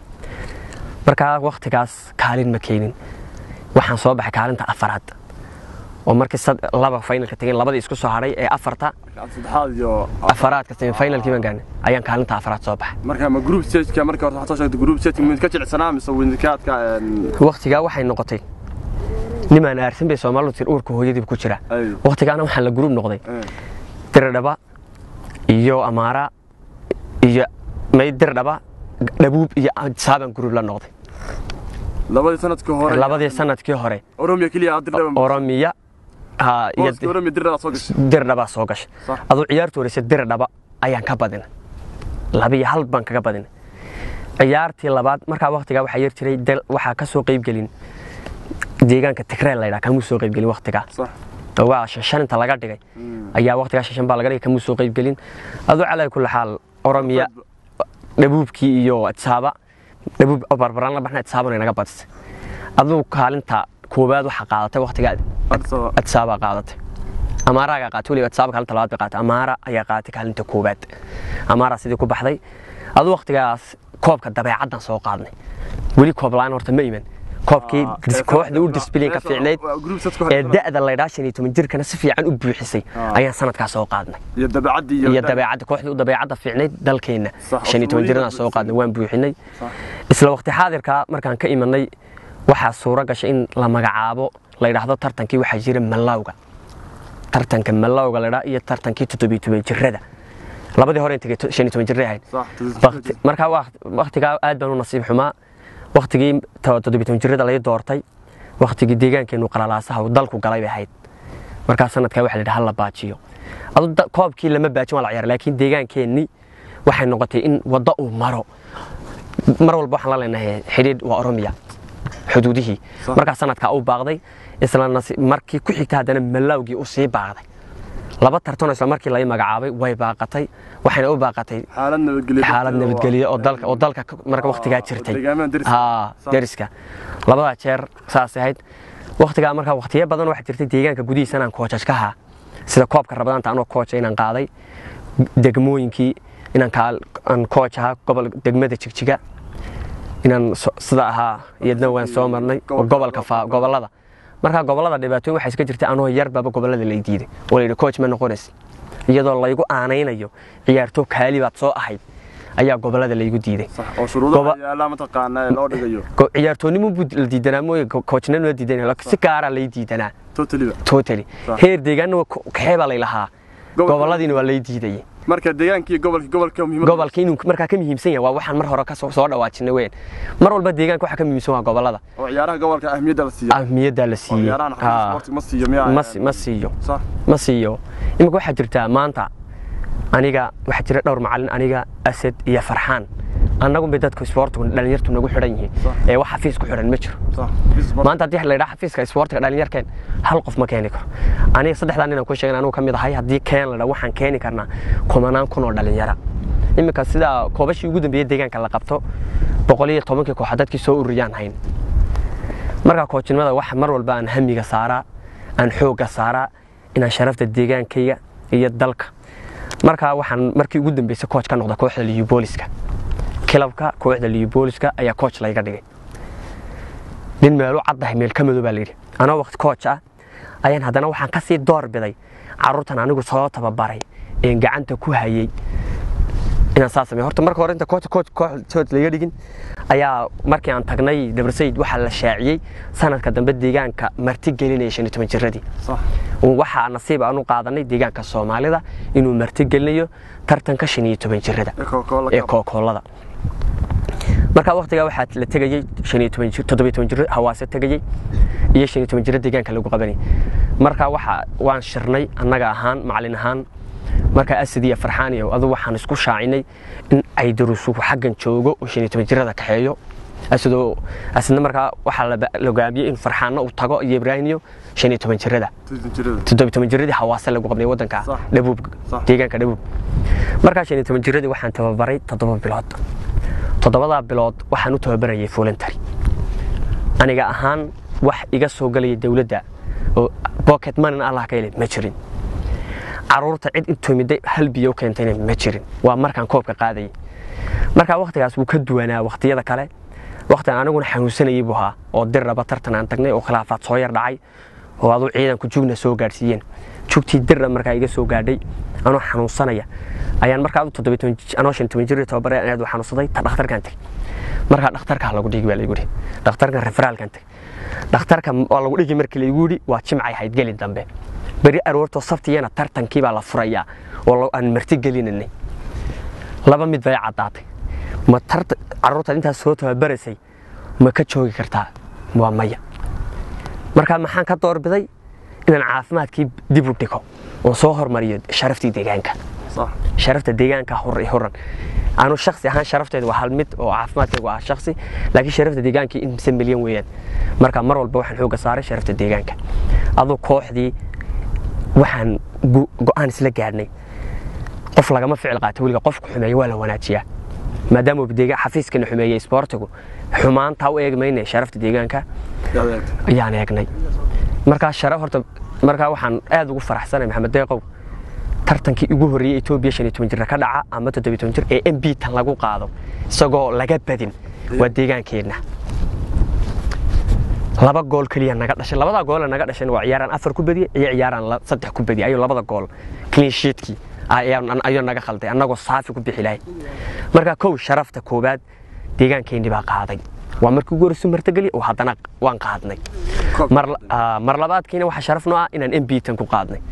markaa waqtigaas kaalin ma keenin waxaan soo baxay kaalinta afaraad oo markii sad- laba finalka tegeen labadii isku soo hadhay ee afarta saddexaad iyo afaraadka semifinalkii baan gaarnay ayaan kaalinta afaraad soo baxay marka ma group stageka marka horta waxaad soo sheegtay group stageka mid ka jilicsanaa mise windikaadka waqtigaa waxay noqotay nimaan aarsan bay soomaalidu tir uurka hooyadiiba ku jira ay waqtigaana waxaan la gruub noqday ay diradhaba iyo amaara iyo may diradhaba dhabuub iyo saaban gruub la noqday labadii sanadkii hore labadii sanadkii hore oromiya keliya aad dirdhaba oromiya ha iyo booska oromiya dirdhaba soo gashay diradhaba soo gashay Sax. aduu ciyaartu horeysa diradhaba ayaan ka badinay labiyo hal baan kaga badinay ciyaartii labaad markaa waqtigaa waxaa yar jiray dal- waxaa ka soo qaybgelin deegaanka tigreel laydhaa kamuu soo qaybgelin waqtigaa sax waa shan inta laga dhigay ayaa waqtigaa shan baa laga dhigay kamuu soo qaybgelin aduu calaa kulli xaal oromiya dhabuubkii iyo adsaaba dhabuub oo barbaraan la baxna adsaabana naga badisay aduu kaalinta koowaad waxaa qaadatay waqtigaa Addis Ababa. adsaabaa qaadatay amaara ayaa qaatay weliba adsaaba kaalinta labaad bay qaatay amaara ayaa qaadatay kaalinta koowaad amaara sidii ku baxday aduu waqtigaas koobka dabeecaddan soo qaadnay weli koob la-aan horta ma iman koobkii Ah, dis- ee, kooxda u ee, disbiliinka ee, fiicnayd waa group stage ku hore. ee da'da laydhaa shan iyo toban jirkana si fiican u buuxisay Ah. ayaan sanadkaa soo qaadnay iyo dabeecadii iyo dabeecadda kooxdii u dabeecadda fiicnayd dalkeenna Sax, shan iyo toban jirana Soomaaliya soo qaadnay waan buuxinay Sax. isla waqti xaadirkaa markaan ka imanay waxaa suuro gashay in la magacaabo la yidhaahdo tartankii waxaa jira malawga tartanka malawga laydhaa iyo tartankii toddobiyo toban jirada labadii hore intagay shan iyo toban jirray ahayd sax Waqti- markaa waqt- waqtigaa aad baan u nasiib xumaa waqtigii to- toddobiyo toban jirada lay doortay waqtigii deegaankeenu qalalaasaha uu dalku galay bay ahayd markaa sanadkaa waxa la yidhi hala baajiyo adu da- koobkii lama baajin waa la ciyaar laakiin deegaankeenni waxay noqotay in waddo uu maro mar walba waxaan la leenahay xidhiidh waa oromiya xuduudihii Sax. markaa sanadkaa uu baaqday isla nasi- markii ku xigta haddana malawgii uu sii baaqday laba tartanoo isla markii lay magacaabay way baaqatay waxayna u baaqatay xaalad nabadgelyo xaalad nabadgelyo oo dalka oo dalka ka- marka waqtigaa jirtay deegaamada deriska. haa Sax. deriska labadaa jeer saas ahayd waqtigaa marka waqtiyo badan waxaa jirtay deegaanka gudihiisa inaan koojaj ka haa sida koobka rabadaanta anoo kooja inaan qaaday degmooyinkii inaan kaal- aan kooj ahaa gobol degmada jigjiga inaan so- sida ahaa iyadna waan soo marnay oo gobolka faa- gobolada markaa gobolada dhibaatooyin waxaa iska jirtay anoo yarbaba gobolada lay diiday oo la yidhi coach ma noqonaysa iyadoo laygu aanaynayo ciyaartoo kaali baad soo ahayd ayaa gobolada laygu diiday oo shuruudaha Goba- yaala mataqaana ee loo dhigayo Go- ciyaartoonimu buu la diidanaa mooye ko- koocnimo la diidanaya laakiin si gaaraa lay diidanaa totaliba totally Sax. heer deegaanna waa ko- kaxee baa lay lahaa Gobolka- goboladiina waa lay diidayay marka deegaankii gobolka gobolka muhiimada gobolka inuu markaa ka muhiimsan yahay waa waxaan mar hore ka soo soo dhawaajinay weyn mar walba deegaanka waxa ka muhiimsan waa gobolada oo ciyaaraha gobolka ahmiyadda la siiyo ahmiyadda la oo siiyey ciyaarahan Haa. sports ma siiyo miyaa ma si- ma siiyo sax ma siiyo imika waxaa jirtaa maanta aniga waxaa jira dhowr macalin aniga asad iyo farxaan annagun bay dadka isboortigu dhalinyartu nagu xidhan yihiin Sax. ee wax xafiis ku xidhan ma jiro sax Sport- maanta haddii la yidhaha xafiiska isboortiga dhalinyarkeen hal qof ma keeni karo aniga saddexdaa ninaan ku sheegin anugu ka mid ahay haddii keen la dhaa waxaan keeni karnaa kumanaan kun oo dhalinyara iminka sida koobashii ugu dambeeyey deegaanka la qabto boqol iyo tobankii kooxood dadkii soo ururiyaan hayn markaa koojnimada waxa mar walba aan hamiga saaraa aan xoogga saaraa inaan sharafta deegaankayga iyo dalka markaa waxaan markii ugu dambeysay kooch ka noqda kooxda liyubooliska kilabka kooxda liyubooliska ayaa kooch layga dhigay nin meelu caddahay meel ka madow baa layidhi anoo waqti kooch ah ayaan haddana waxaan kasii door biday carruurtan anigu soo tababaray een gacanta ku hayay inaan saa sameeyo horta marka hore inta kooch kooch kooch laga dhigin ayaa markii aan tagnay dabarsayd waxaa la shaaciyey sanadka dambe deegaanka marti gelinaya shan iyo toban jiradii sax waxaa nasiib aan u qaadanay deegaanka soomaalida inuu marti gelinayo tartanka shan iyo toban jirada ee Coca-Cola ee Cup. kookoolada marka waqtigaa waxaa la tegayey shan iyo toban jir toddoba iyo toban jir hawaase tegayey iyo shan iyo toban jiro deegaanka lagu qabanayay marka waxa waan shirnay annaga ahaan macalin ahaan marka asad iyo farxaan iyo adu waxaan isku shaacinay in ay daruusu xaggan joogo oo shan iyo toban jirada kaxeeyo asadoo asadna markaa waxaa la ba- la ogaamiyey in farxaanna uu tago iyo ibraahim iyo shan iyo toban jirada Titan jirada. toddoba toban jiradii hawaase lagu qabnay wadanka Sax. dhabuub Sax. deegaanka dhabuub markaa shan iyo toban jiradii waxaan tababaray toddoba bilood toddobadaa bilood waxaan u tababarayay voluntary aniga ahaan wax iga soo galaya dowladda oo pocket money allah ka helay ma jirin caruurta cid intuu midday hal biyo u keentayna ma jirin waa markaan koobka qaadayay markaa waqtigaas wuu ka duwanaa waqtiyada kale waqtigan aniguna xanuunsanayay buu ahaa oo dir raba tartan aan tagnay oo khilaafaad soo yar dhacay oo aduu ciidanku jugna soo gaadhsiiyeen jugtii dirra markaa iga soo gaadhay anoo xanuunsanaya ayaan markaa adu toddoba iyo toban ji- anoo shan iyo toban jir tababare aad u xanuunsaday ta dhakhtarkaan tegey markaa dhakhtarkaa lagu dhigi baa laygu yidhi dhakhtarkan referaalkan tegey dhakhtarka waa lagu dhigi markii laygu yidhi waa jimcay ahayd geli dambe beri aroortoo sabtiyana tartankii baa la furayaa oo la- aan marti gelinanay laba mid bay caddaatay ma tarta carruurtaad intaas soo tababaraysay ma ka joogi kartaa waa maya markaa maxaan ka doorbiday inaan caafimaadkii dib u dhigo oo soo hormariyo sharaftii deegaanka sax sharafta deegaanka hur huran anu shaksi ahaan sharafteedu waa hal mid oo caafimaadkeegu waa shaksi laakiin sharafta deegaankii in mise milyan weeyaan marka mar walba waxaan xooga saaray sharafta deegaanka aduu kooxdii waxaan gu- go'aan isla gaadhnay qof lagama ficil qaato weliga qofku xumeeya waa la wanaajiyaa maadaama deega xafiiskana xumeeyey isboortigu xumaantaa u eegmayne sharafta deegaanka yaad eegtay ayaan eegnay markaa sharaf horta markaa waxaan aad ugu faraxsanay maxamed deeqow tartankii ugu horreeyey etoobiya shan iyo toban jir ka dhaca ama toddoba iyo toban jir ee mb tan lagu qaado isagoo laga badin waa deegaankeenna laba gool keliya naga dhashay labada gool naga dhashan waa ciyaaraan afar ku badiyey iyo ciyaaraan la- saddex ku badiyey ayuu labada gool clean sheetkii ayaan- ayuu naga khalday annagoo saafi ku bixi lahay marka kow sharafta koowaad deegaankeenni baa qaaday waa markii ugu horreysay martageli oo haddana waan qaadnay Koob. mar ah, mar labaadkiina waxaa sharaf noo ah inaan mb tan ku qaadnay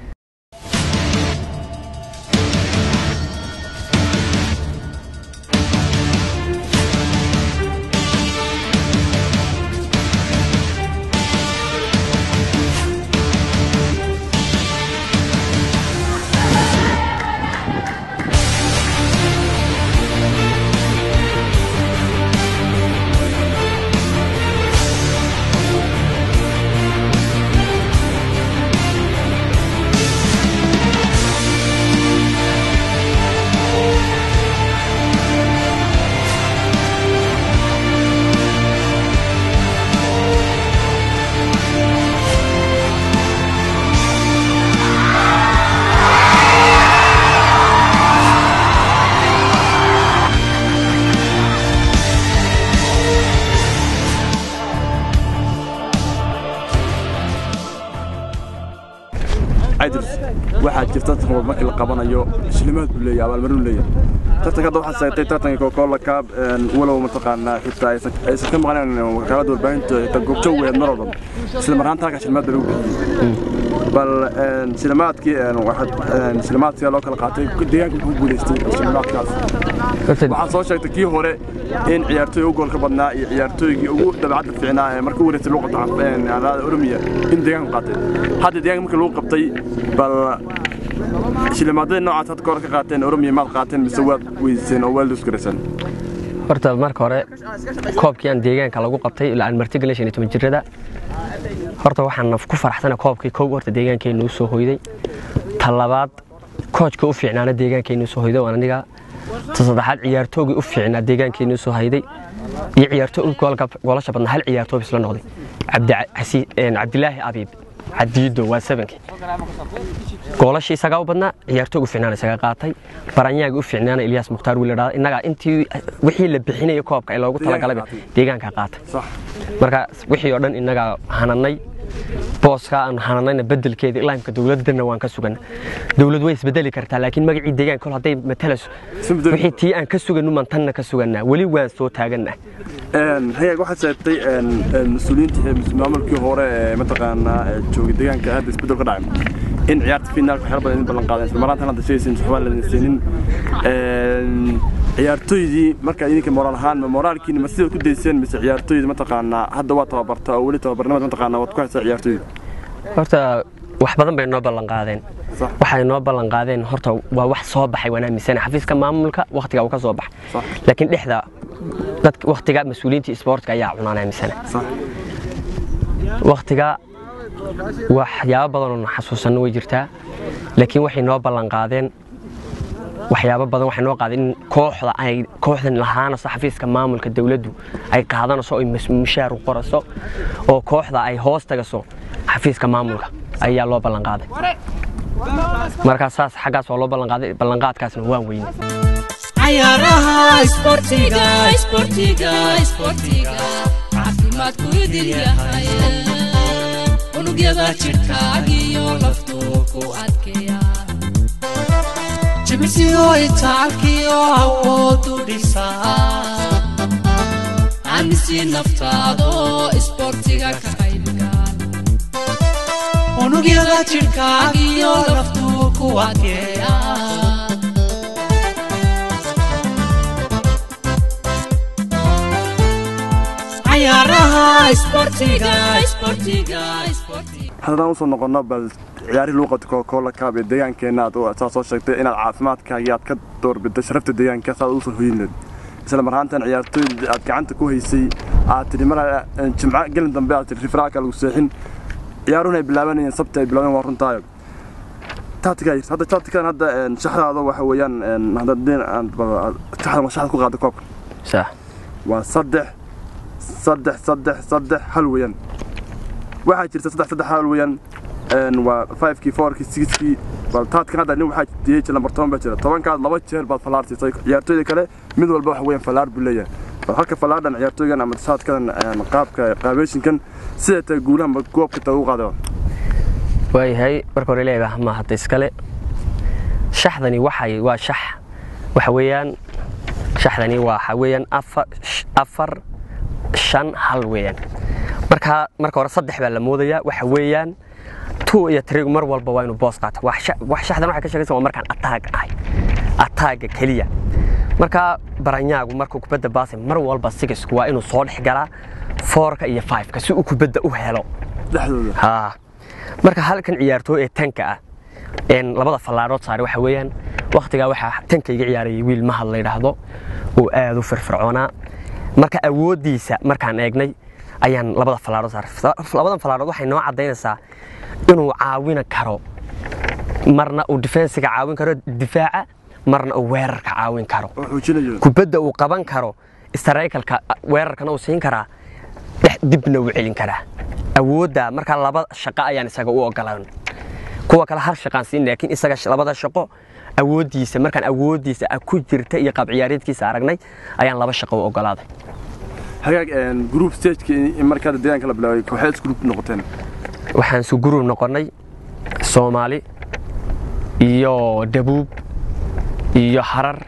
idris waxaa jirta tartan walba markii la qabanayo shilimaad buu leeyahay abaalmarin buu leeyahay tartanka hadda waxaa sheegtay tartanka coca-cola cup walow mataqaanaa xitaa aysan aysan ka maqnayn wakaalada warbaahinta xitaa goobjoog weed mar walba isla marhaanta halka shilimaad baa lagu bixiyey bal shilimaadkii shilimaadkii loo kala qaatay deegaanka wuxuu guuleystay shilimaadkaas waxaa soo sheegtay kii hore in ciyaartooy u goolka badnaa iyo ciyaartooygii ugu dabacadda fiicnaa ee markii u wareysay lagu qabta oromiya in deegaanku qaatay hadda deegaanka markii lagu qabtay bal shilimaadada noocaas had kahor ka qaateen oromiya maad qaateen mise waad weydiseen oo waad lusgaraysan horta marka hore koobkii aan deegaanka lagu qabtay ilaa aan martigelin shan iyo toban jirada horta waxaan ku faraxsana koobkii kow horta deegaankeenu u soo hoyday ta labaad koojka u fiicnaana deegaankeenu soo hoyday waan aniga ta saddexaad ciyaartoogii u fiicnaa deegaankeenu soo hayday iyo ciyaartooy goolasha badnaa hal ciyaartooy isla noqday cabdilaahi abiib cadiido waa sebankii goolashii isagaa u badnaa ciyaartooy u fiicnaana isaga qaatay baranyaagi u fiicnaana ilyaas mukhtaar wiil dhahda innagaa intii wixii la bixinaya koobka ee loogu talagalay deegaanka qaatay marka wixii oo dhan innagaa hananay booska aan hananayna bedelkeeda ilaamka dowladana waan ka sugan dowlad way isbedeli kartaa laakiin magacii deegaanka kol hadday matalayso wixii tii aan ka suganu maan tanna ka suganaa weli waan soo taaganaa hayaag waxaad sheegtay mas-uuliyiintii maamulkii hore ee mataqaanaa joogay deegaanka hadda isbedel ka dhacay in ciyaarta finaalka waxyaala badan idin ballan qaadeen isla maraantan hadda sheegaysin waxbaa ladin siinin ciyaartooydii marka idinka moraal ahaan ma moraalkiina ma sidaad ku dayseen mise ciyaartooyda mataqaanaa hadda waa tababarta oo weli tababarnimada mataqaanaa waad ku haysaa ciyaartooyda horta wax badan bay noo ballan qaadeen waxay noo ballan qaadeen horta waa wax soo baxay waan aaminsana xafiiska maamulka wakhtiga uu ka soo baxay laakiin dhexda dadka wakhtiga mas-uuliyiinta isboortka ayaa cunaan aaminsana wakhtiga waxyaabo badan oo xasuusanno way jirtaa laakiin waxay noo ballan qaadeen waxyaabo badan waxay noo qaadeen in kooxda ay kooxdan lahaanayso xafiiska maamulka dowladdu ay qaadanayso oo mushaar u qorayso oo kooxda ay hoos tagaso xafiiska maamulka ayaa loo ballan qaaday markaa saas xaggaas waa loo ballan qaaday ballanqaadkaasna waan weyne cayaaraha isboortiga isboortiga isboortiga caafimaadku idin yahay unugyada jidhkaagiyo laftuu ku adkeeya jimicsiyo itaalkiyo awoodu dhisaa aamisi naftaado isboortiga ka qaybgal unugyada jidhkaagiyo laftuu ku adkeeya haddaan usoo noqonno bal ciyaarihii lagu qabtay coca-cola cup ee deegaankeenna aad saa soo sheegtay inaad caafimaadkaagii aad ka doorbiday sharafta deegaanka saad usoo hoyin leed isla marhaantan ciyaartooyda aad gacanta ku haysay aad tidhi mar jimco gelin dambe aad tidhi rifraaka lagu seexin ciyaaruhuna ay bilaabanayeen sabti ay bilaabeen waa runtaayo taatikaa jirta hadda taatikan hadda shaxdaada waxa weeyaan shaxda shaxda ku qaaday koobka waa saddex saddex saddex saddex hal weeyaan waxaa jirta saddex saddex hal weeyaan waa fivekii fourkii sixkii bal taadkan hadda nin waxaa diyey jira lambar toban baa jira tobankaad laba jeer baad fallaar siisay ciyaartooyda kale mid walba waxa weeyaan fallaar buu leeyahay bal halka fallaardhan ciyaartooygan ama saadkadan qaabka qaabeyshinkan sida tahay guulaha goobka ta ugu qaada waayahay marka hore leeyahay ma hadda iskale shaxdani waxay waa shax waxa weeyaan shaxdani waxa weeyaan afar afar shan hal weeyaan marka marka hore saddex baa la moodayaa waxa weeyaan two iyo three mar walba waa inuu boos qaato wax shaxdan waxay ka sheegaysaa waa markaan ataag ahay ataaga keliya marka baranyaagu markuu kubadda baasay mar walba sigisku waa inuu soo dhex galaa foorka iyo fiveka si uu kubadda u helo dhexdooda marka halkan ciyaartooy ee tanka ah labada fallaarood saaray waxa weeyaan wakhtigaa waxaa tanka iga ciyaarayay wiil mahad la yidhaahdo oo aad u firfircoonaa marka awooddiisa markaan eegnay ayaan labada fallaarood saaray labadan fallaarood waxay noo caddaynaysaa inuu caawin karo marna uu defensiga caawin karo difaaca marna uu weerarka caawin karo kubadda uu qaban karo straykalka weerarkana uu siin karaa dibna uu celin karaa awoodda markaa laba shaqo ayaan isaga u ogolaan kuwa kale hal shaqaan siin laakiin isaga labada shaqo awooddiisa markaan awooddiisa ku jirta iyo qaab ciyaareedkiisa aragnay ayaan laba shaqo u ogolaaday hagaag group stageki markaad deegaanka la bilaabay kooxeed group noqoteen waxaan su group noqonnay soomaali iyo dhabuub iyo harar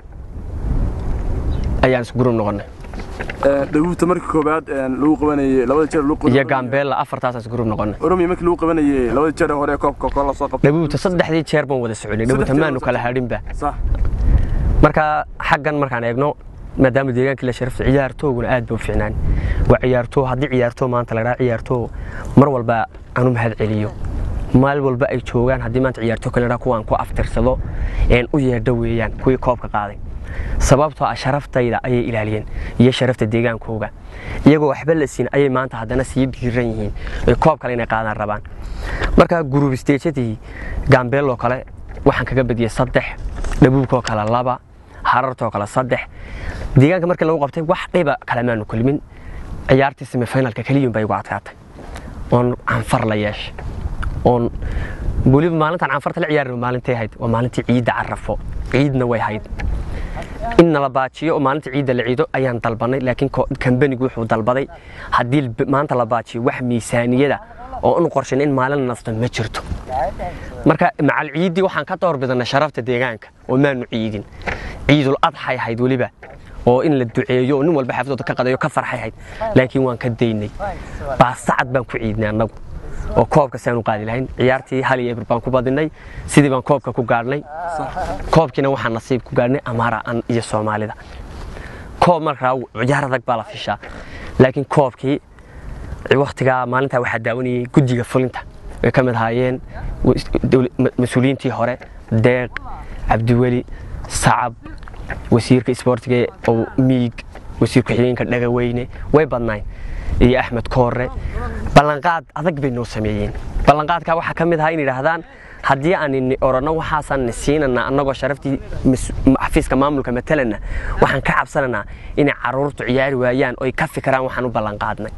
ayaan isgurub noqonnay dhabuubta markii koobaad lagu qabanayay labada jeer lagu iyo gaambeella afartaasaan isgurub noqonnay oromiya markii lagu qabanayay labada jeer hore koobka koo la soo qabtay dhabuubta saddexdii jeer baan wada soconay dhabuubta maanu kala hadhinba sax marka xaggan markaan eegno maadaama deegaankii la sharafta ciyaartooguna aad ba u fiicnaan waa ciyaartoo haddii ciyaartoo maanta la dhaha ciyaartoo mar walba aanu mahad celiyo maalin walba ay joogaan haddii maanta ciyaartoo kale dhaha kuwaan ku aftirsado een u yeedho weeyaan kuwii koobka qaaday sababtoo ah sharaftayda ayay ilaaliyeen iyo sharafta deegaankooga iyagoo waxba la siin ayay maanta haddana sii dhiiran yihiin ay koob kale inay qaadaan rabaan marka guruub isteejadii gaambeeloo kale waxaan kaga badiyey saddex dhabuubkoo kale laba harartoo kale saddex deegaanka markii lagu qabtay wax dhiba kale maanu kulmin ciyaartii semifinalka keliyun bay igu adkaatay oon canfar la yeeshay oon weliba maalintaan canfarta la ciyaari maalintay ahayd waa maalintii ciidda carafo ciidna way hayd in nala baajiyo oo maalinta ciidda la ciido ayaan dalbanay laakiin kambanigu wuxuu dalbaday haddii maanta la baajiyo wax miisaaniyada oo unu qorshayn in maalin nasto ma jirto marka macal ciiddii waxaan ka doorbidanay sharafta deegaanka oo maanu ciidin ciidul adxay ahayd weliba oo in la duceeyo oo nin walba xaafadooda ka qadayo ka farxay ahayd laakiin waan ka daynay baasacad baan ku ciidnay annagu oo koobka saanu qaadi lahayn ciyaartii hal iyo eber baan ku badinay sidii baan koobka ku gaadhnay koobkiina waxaan nasiib ku gaadhnay amaara an iyo soomaalida koob markaa ciyaar adag baa la fishaa laakiin koobkii waktigaa maalintaa waxaa daawanayay guddiga fulinta ay ka mid ahaayeen mas-uuliyiintii hore deeq cabdiweli sacab wasiirka isboortiga oo miig wasiir ku-xigeenka dhagaweyne way badnayn iyo axmed koore ballanqaad adag bay noo sameeyeen ballanqaadkaa waxaa ka mid ahaa in yidhaahdaan haddii aan ini oranno waxaasaan ni siinana annagoo sharaftii xafiiska maamulka matalana waxaan ka cabsananaa inay caruurtu ciyaari waayaan oy ka fikiraan waxaan u ballanqaadnay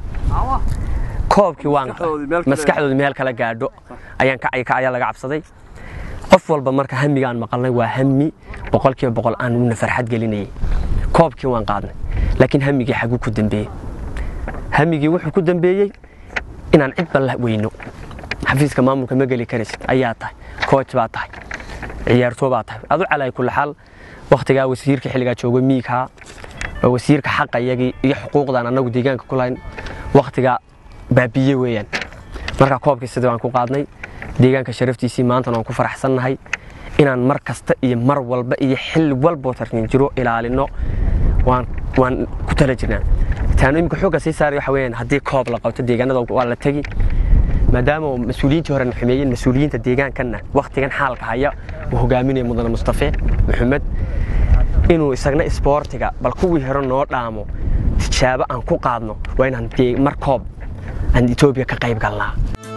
koobkii waan maskaxdooda meel kala gaadho ayaan ayaa laga cabsaday qof walba marka hamigaan maqalnay waa hami boqolkiiba boqol aan una farxad gelinayay koobkii waan qaadnay laakiin hamigii xaguu ku dambeeyey hamigii wuxuu ku dambeeyey inaan cid balla weyno xafiiska maamulka ma geli karaysid ayaa tahay coach baa tahay ciyaartoo baa tahay adu calaay kulli xaal wakhtigaa wasiirka xilligaa jooga miighaa oo wasiirka xaqa iyagii iyo xuquuqdan annagu deegaanka ku lahayn wakhtigaa baabiye weeyaan marka koobkii sidii baan ku qaadnay deegaanka sharaftiisii maantana waan ku faraxsannahay inaan mar kasta iyo mar walba iyo xilli walboo tartan jiro ilaalino waan waan ku tala jirnaa taanu imika xoogga sii saaray waxa weeyaan haddii koob la qabto deegaanada waa la tegi maadaama mas-uuliyiintii hore na xumeeyeen mas-uuliyiinta deegaankanna wakhtigan xaalka haya uu hogaaminaya mudane mustafe maxamed inuu isagna isboortiga bal kuwii hore noo dhaamo tijaabo aan ku qaadno waa inaan mar koob aan etoobiya ka qayb galnaa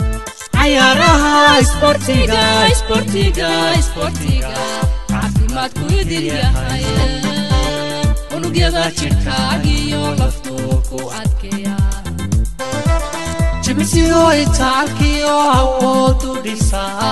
cayaaraha isboortiga isboortiga isboortiga caafimaadku idin yahay unugyada jidhkaagiyo laftuu ku adkeeya jimicsiyo itaalkiyo awoodu dhisaa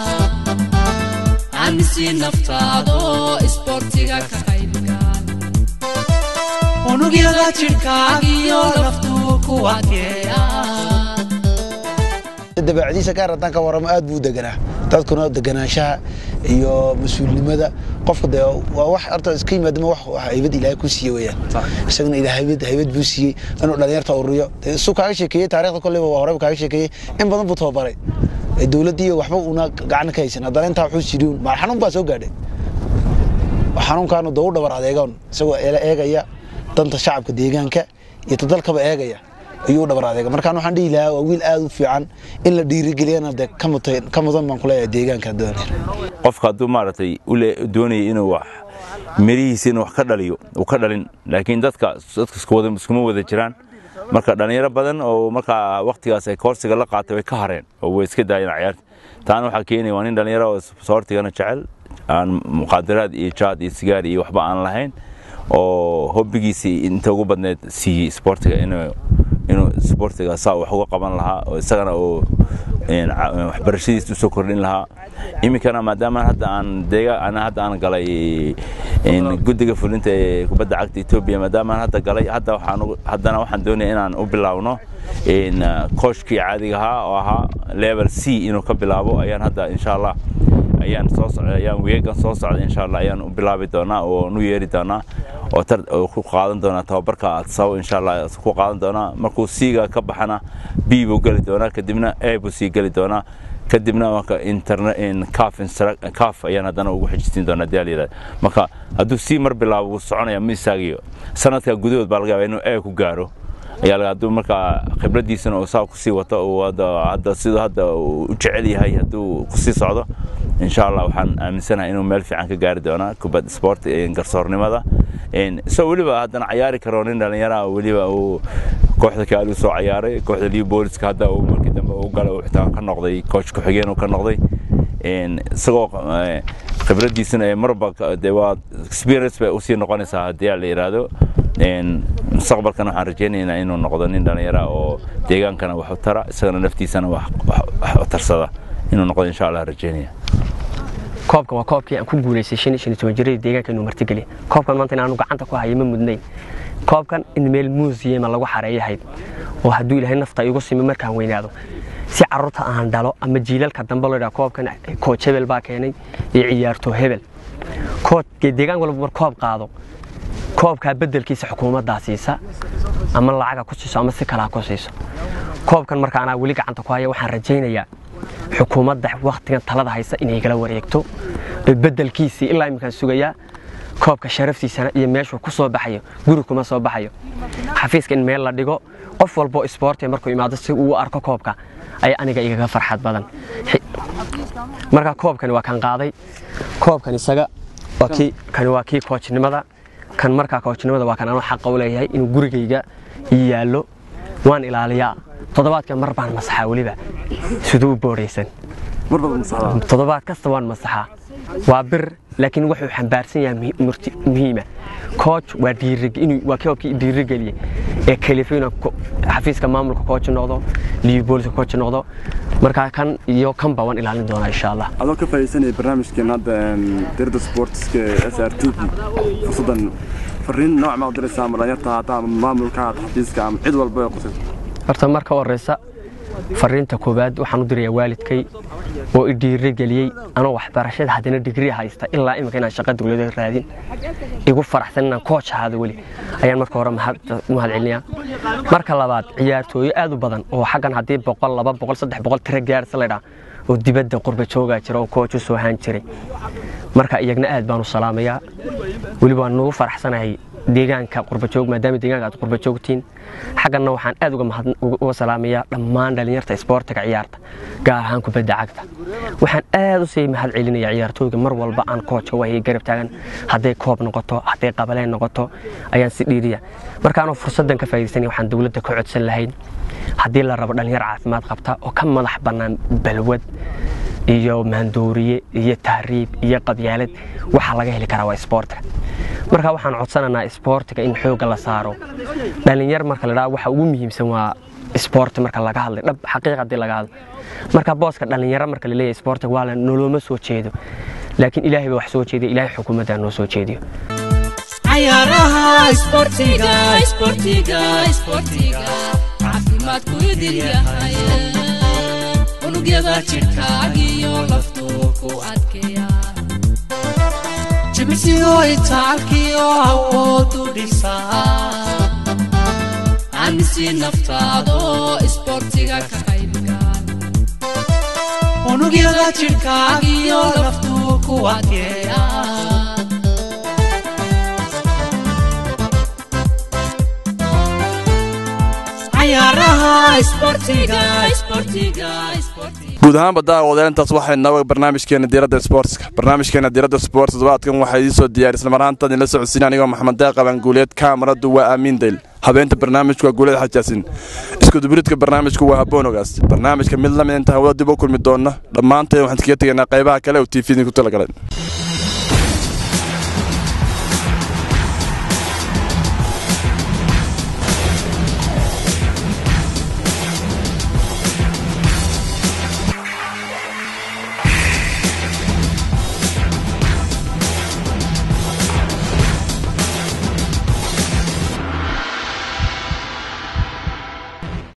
aanisi naftaado isboortiga ka qaybgal unugyada jidhkaagiyo laftuu ku adkeeya dabeecadiisa gaar haddaan ka waramo aad buu u deganaa dadkuna deganaanshaha iyo mas-uulnimada qofka dee waa wax horta iska yimaadama wax haybad ilaahay ku siiye weeyaan isaguna ilaa haybad haybad buu siiyey inuu dhalinyarta ururiyo su kaaga sheekeeyey taariikhda kolleyba waa horeba kaaga sheekeeyey in badan buu tababaray dowladdii waxba una gacan ka haysan haddana intaa wuxuu siriun maal xanuun baa soo gaadhay xanuunkaanu dee u dhabar adeegan isagoo eegaya danta shacabka deegaanka iyo dadalkaba eegaya ayuu u dhabar adeega markaan waxaan dhihi lahaa waa wiil aad u fiican in la dhiirigeliyana dee ka mutan ka mudan baan kuleeyahay deegaanka doonaya qofka hadduu maaragtay doonaya inuu wax mirihiisa inuu wax ka dhaliyo uu ka dhalin laakiin dadka dadka isku wada iskuma wada jiraan marka dhalinyaro badan oo markaa waktigaas ay koorsiga la qaatay way ka hareen oo way iska daayeen ciyaarta taana waxaa keenaya waa nin dhalinyaro oo soortigana jecel aan muqaadaraad iyo jaad iyo sigaar iyo waxba aan lahayn oo hobbigiisii inta ugu badneed siiyey isboortiga inuu inuu isboortiga saa wax uga qaban lahaa oo isagana uu waxbarashadiisa usoo kordhin lahaa iminkana maadaama hadda aan deega ana hadda aan galay guddiga fulinta ee kubadda cagta Ethiopia maadaama aan hadda galay hadda waxaan haddana waxaan doonayaa inaan u bilaawno in coachkii caadiga ahaa oo ahaa level C inuu ka bilaabo ayaan hadda insha Allah ayaan soo socda ayaan weegan soo socda insha allah ayaan u bilaabi doonaa oo nu yeeri doonaa oo tar oo ku qaadan doonaa tababarka adsaw insha allah ku qaadan doonaa markuu siiga ka baxana b buu geli doonaa kadibna a buu sii geli doonaa kadibna marka internet caf caf ayaan haddana ugu xijistiin doonaa hadii la yidhahda marka hadduu sii mar bilaabo wuu soconaya ma istaagayo sanadka gudahood baa laga yaabaa inuu a ku gaaro ayaa laga hadduu markaa khibradiisana uu saa kusii wato uu hadda hadda siduu hadda uu u jecel yahay hadduu kusii socdo insha allah waxaan aaminsanahay inuu meel fiican ka gaari doonaa kubad sport garsoornimada isagoo weliba haddana cayaari karo nin dhallinyaraha weliba uu kooxda kaali soo cayaaray kooxda liu booliska hadda uu markii dambe uu galay uu xitaa ka noqday coach ku-xigeen uu ka noqday isagoo khibradiisana marba dee waa experience bay usii noqonaysaa haddii la yidhaahdo mustaqbalkana waxaan rajaynaynaa inuu noqdo nin dhallinyara oo deegaankana wax u tara isagana naftiisana wax u tarsada inuu noqdo insha allah rajaynaya koobkan waa koobkii aan ku guulaystay shan iyo shan iyo toban jiradii deegaanka inuu martigeliya koobkan maanta in aanu gacanta ku hayo ma mudnayn koobkan in meel muusiyema lagu xareeyahayd oo hadduu ilaahay nafta igu simi markaan weynaado si carruurta aan dhalo ama jiilalka dambe loo idhaha koobkan kooch hebel baa keenay iyo ciyaarto hebel koodkee deegaan walba mar koob qaado koobkaa beddelkiisa xukuumaddaa siisa ama lacaga ku siiso ama si kalaa ku siiso koobkan marka anaa weli gacanta ku haya waxaan rajaynayaa xukuumadda wakhtigan talada haysa inay gala wareegto beddelkiisii ilaa iminkaan sugayaa koobka sharaftiisana iyo meeshuu ku soo baxayo guri kuma soo baxayo xafiiska in meel la dhigo qof walboo isboortiga markuu imaado si uu arko koobka ayaa aniga igaga farxad badan marka koobkani waa kan qaaday koobkan isaga kani waa kii koojnimada kan markaa koojnimada waa kan anuu xaqa u leeyahay inuu gurigayga ii yaallo waan ilaaliyaa toddobaadka mar baan masaxaa weliba siduu u boodhaysan toddobaad kasta waan masaxaa waa bir laakiin wuxuu xambaarsan yahay muhiima coach waa waa koobkii dhiirigeliyey ee kalifina xafiiska maamulka coach noqdo liyu booliska coach noqdo markaa kan iyo kanba waan ilaalin doonaa insha allah adoo ka faa'iidaysanaya barnaamijkeena hadda dirida sportska s r t v fursadan fariin nooc maa u diraysaa ama dhalinyarta hataa maamulka xafiiska ama cid walba ee qusay horta marka horeysa fariinta koowaad waxaan u dirayaa waalidkay oo i dhiirigeliyey anoo waxbarashada haddana digrii haysta ilaa imika inaan shaqa dowlada raadin igu faraxsan inaan kooch ahaado weli ayaan marka hore mahad celinayaa marka labaad ciyaartooyo aad u badan oo xaggan haddii boqol laba boqol saddex boqol tiro gaarsa laydhaa oo dibadda qurba joogaa jira oo kooch u soo haan jiray marka iyagna aad baan u salaamayaa weliba waan nugu faraxsanahay deegaanka qurbajoog maadaama deegaanka aad qurbajoogtiin xagganna waxaan aad uga salaamayaa dhammaan dhalinyarta isboortiga ciyaarta gaar ahaan kubadda cagta waxaan aad u sii mahad celinaya ciyaartooyga mar walba aan kooja wahayay garab taagan hadday koob noqoto hadday qabaleen noqoto ayaan si dhiiriya markaanoo fursaddan ka faa'iidaysanaya waxaan dowladda ka codsan lahayd haddii la rabo dhalinyar caafimaad qabta oo ka madax bannaan balwad iyo maandooriye iyo tahriib iyo qabyaalad waxaa laga heli karaa waa isboortiga marka waxaan codsananaa isboortiga in xoogga la saaro dhalinyar marka ladhaa waxa ugu muhiimsan waa isboorti marka laga hadlay dhab xaqiiq haddii laga hadlo marka booska dhalinyaro marka laleeyahay isboortiga waa la noloma soo jeedo laakiin ilaahay baa wax soo jeediya ilaahay xukuumaddaa noo soo jeediyo cayaaraha isboortiga isboortiga isboortiga caafimaadku idin yahay unugyada jidhkaagiyo laftuu ku adkeeya jimicsiyo itaalkiyo awoodu dhisaa aanisi naftaado isboortiga ka qaybgal unugyada jidhkaagiyo laftuu ku adkeeya guud ahaanba daawadayalintaas waxay nawa barnaamijkeena diiradda sportska barnaamijkeena diiradda sports toddobaadkan waxaa idiin soo diyaar isla marhaantaad idinla socodsiin anigoo maxamed deeqaban guuleed kaamaradu waa aamiin dayl habeenta barnaamijku waa guuleed xajaasin iskudubiridka barnaamijku waa haboonogaas barnaamijka mid lamid inta hawada dib u kulmi doonna dhammaanteen waxaan iskaga tegaynaa qaybaha kale oo tv idinku talagalay